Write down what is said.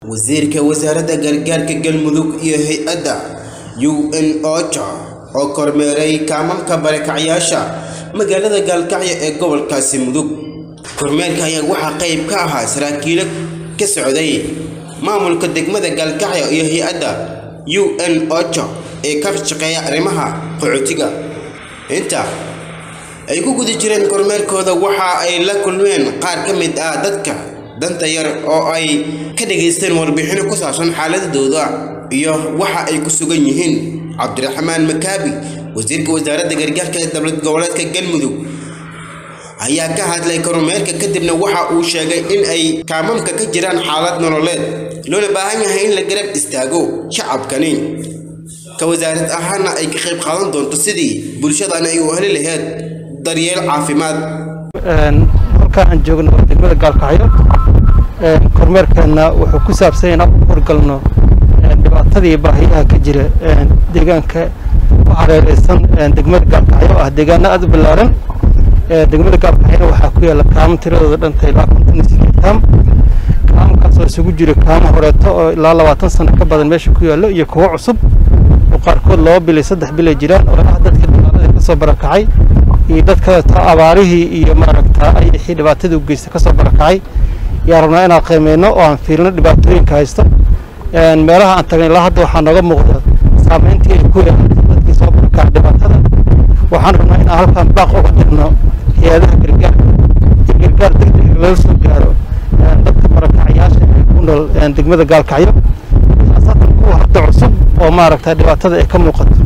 wasiirka wasaaradda gargaarka galmudug iyo hay-adda u n ocha oo kormeeray kaamamka barakacyaasha magaalada gaalkacyo ee gobolkaasi mudug kormeerka ayaa waxaa qayb ka ahaa saraakiilo ka socday maamulka degmada gaalkacyo iyo hay-adda u n ocha ee ka shaqeeya arrimaha qaxootiga inta ay ku guda jireen kormeerkooda waxa ay la kulmeen qaar ka mid ah dadka danta yar oo ay ka dhageysteen warbixino ku saabsan xaaladooda iyo waxa ay ku sugan yihiin cabdiraxmaan makaabi wasiirka wasaaradda gargaarka ee dowlad goboleedka galmudug ayaa ka hadlay kormeerka kadibna waxa uu sheegay in ay kaamamka ka jiraan xaalad nololeed loona baahan yahay in la garab istaago shacabkani ka wasaarad ahaana ay ka qayb qaadan doonto sidii bulshadan ay u heli laheyd daryeel caafimaad halka aan joogno waa degmada gaalkacyo kormeerkeenna wuxuu ku saabsan inaan u horgalno dhibaatadii baahiyaha ka jira deegaanka ku hareereysan degmada gaalkacyo oo ah deegaano aada u ballaaran degmada gaalkacyona waxaa ku yaalla kaamo tiradooda dhantay ilaa konton iyo sideed kaam kaamkaas oo isugu jira kaamo horeeto oo ilaa labaatan sano ka badan meesha ku yaallo iyo kuwo cusub oo qaarkood laba bil iyo saddex bil ay jiraan oo ah dadka dagaalada kasoo barakacay iyo dadka abaarihii iyo maaragta ayixii dhibaatadii u geystay kasoo barakacay yaa rabnaa inaan qiimeyno oo aan fiirino dhibaatooyinka haysto meelaha aan tagnay ilaa hadda waxaa nooga muuqda saameyntii ay ku yeelatay dadkii soo barakacay dhibaatada waxaan rabnaa inaan halkaan baaq uga dirno hay-adaha gargaarka iyo gargaar degdeg lala soo gaaro dadka barakacyaasha ee ku nool degmada gaalkacyo khaasatan kuwa hadda cusub oo maaragta dhibaatada ay ka muuqato